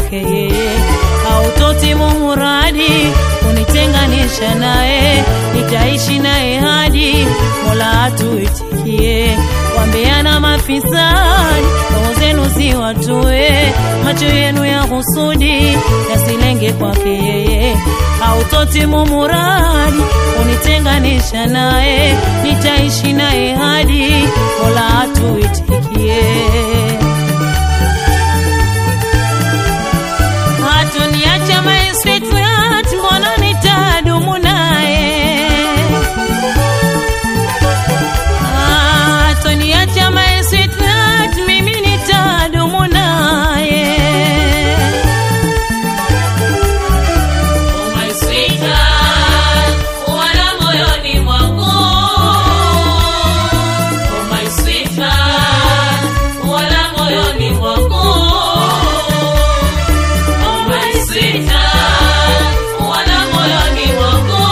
kwake yeye, hautotimu muradi kunitenganisha naye, nitaishi naye hadi Mola atuitikie. Wambeana mafisadi, roho zenu ziwatoe, macho yenu ya husudi yasilenge kwake yeye, hautotimu muradi kunitenganisha naye, nitaishi naye hadi Mola atuitikie. Hatuniacha my sweetheart, mbona nitadumu naye? Hatuniacha my sweetheart, mimi nitadumu naye. Oh my sweetheart, wala moyoni mwangu. Oh my sweetheart, wala moyoni mwangu. Oh my sweetheart, wala moyoni mwangu.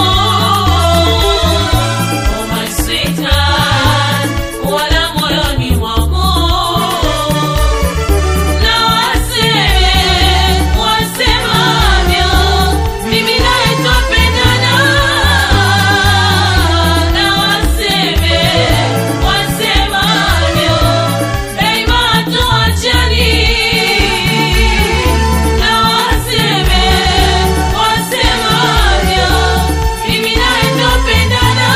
Oh my sweetheart, wala moyoni mwangu. Na waseme wasemavyo, mimi naye twapendana. Na waseme wasemavyo, daima hatuachani. Na waseme wasemavyo, mimi naye twapendana.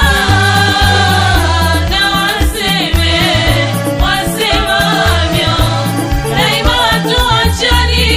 Na waseme wasemavyo, daima hatuachani.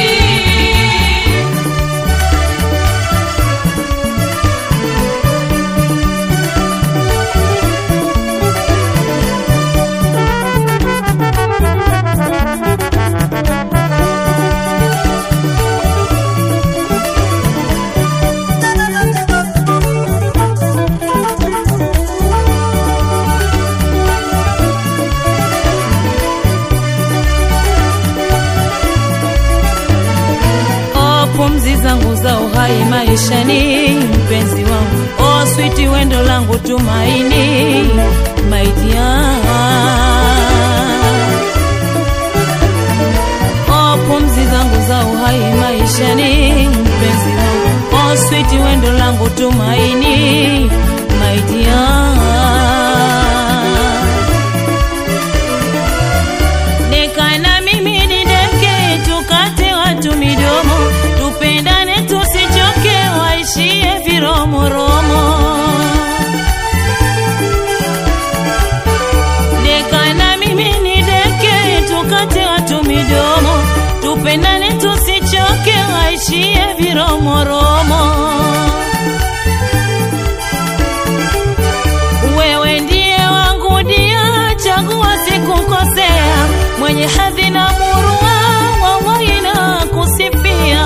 Oh, pumzi zangu za uhai maishani, mpenzi wangu, oh switi, wendo langu tumaini, my dear. Oh, pumzi zangu za uhai maishani, mpenzi wangu, oh switi, wendo langu tumaini, my dear. Deka na mimi ni deke, tukate watu midomo, tupendane tusichoke, waishie viromoromo. Deka na mimi ni deke, tukate watu midomo, tupendane tusichoke, waishie viromoromo. Wewe ndiye wangu dia, chagua sikukosea, mwenye hadhi na murua, wallahi na kusifia.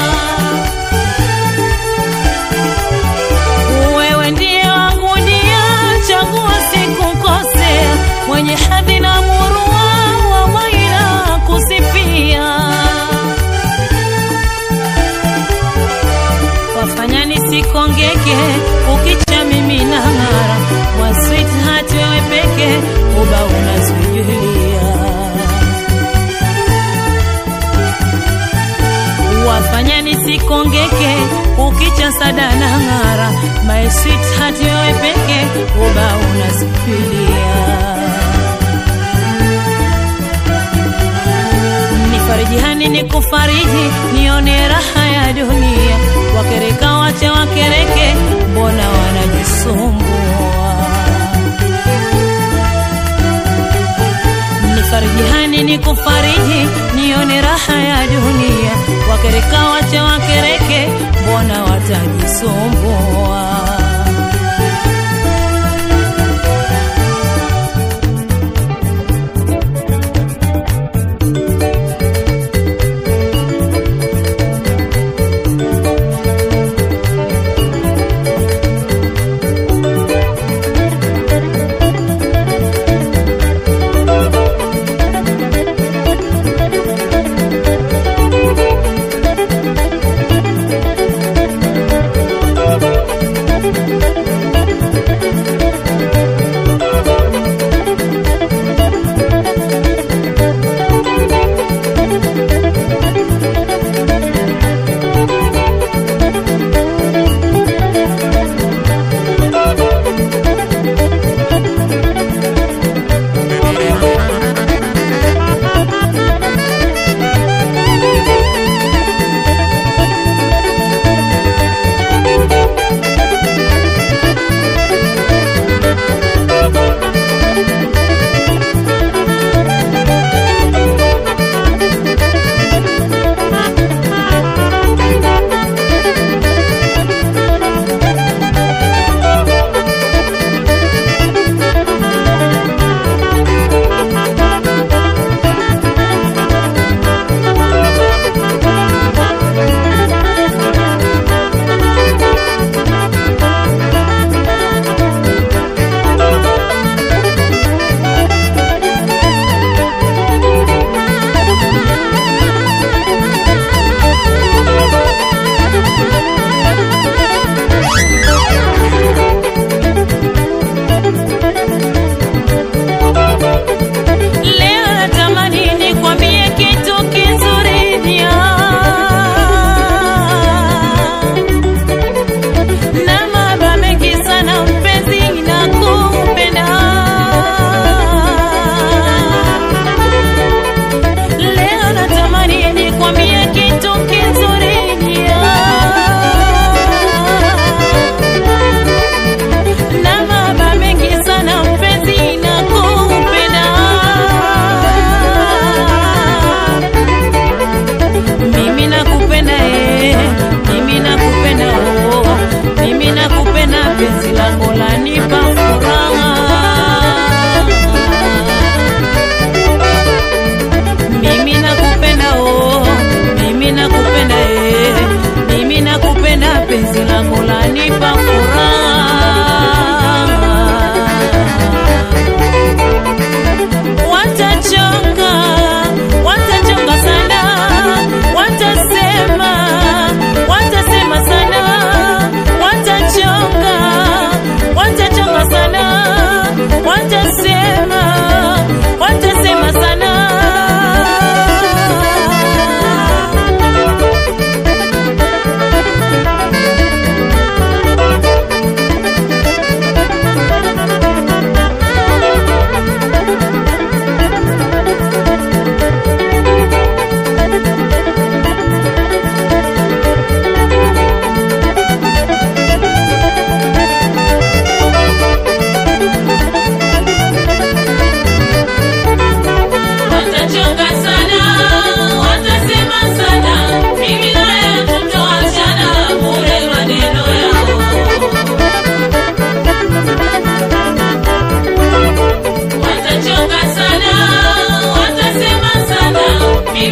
Wewe ndiye wangu dia, chagua sikukosea, mwenye hadhi na murua, wallahi na kusifia. wafanya nisikongeke, ukicha mimi na ng'ara, wa sweetheart wewe peke, uba unazuilia wafanya nisikongeke, ukicha sada na ng'ara, my sweetheart wewe peke, uba unazuilia nifarijihani nikufariji, nione raha ya dunia. Wakereka wache wakereke, mbona wanajisumbua? Nifarijihani nikufariji, nione raha ya dunia. Wakereka wache wakereke, mbona watajisumbua?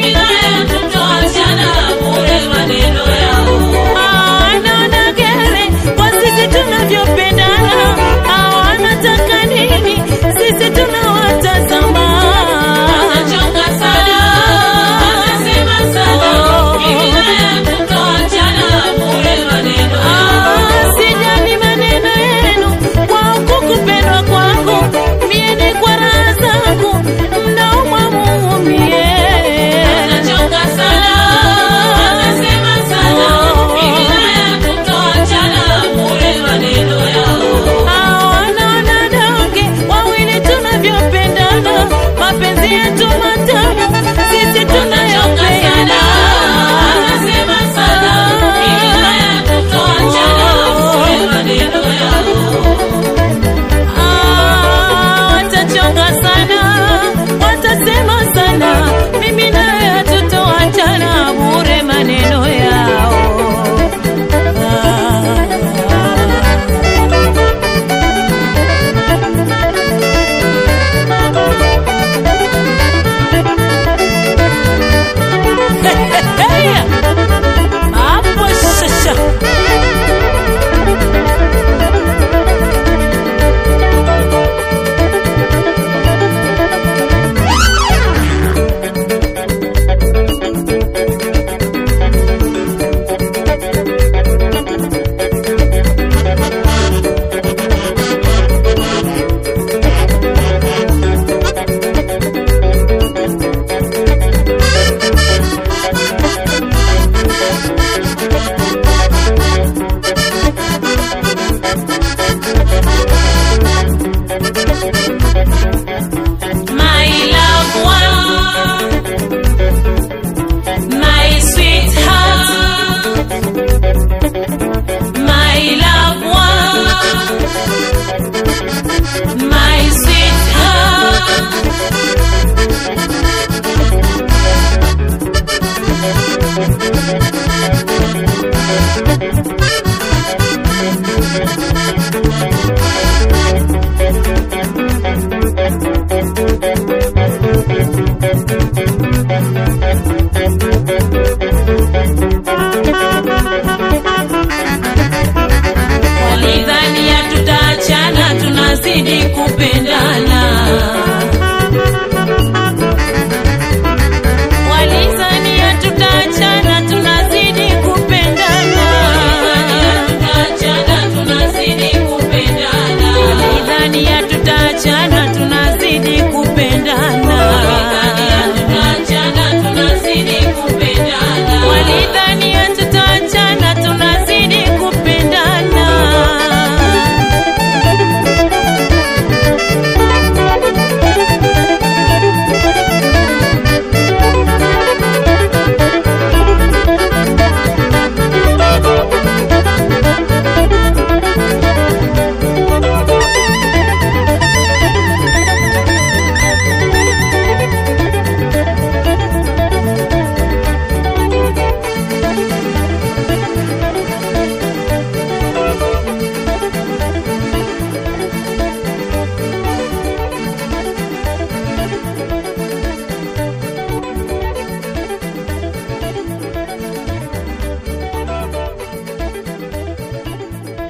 mimi naye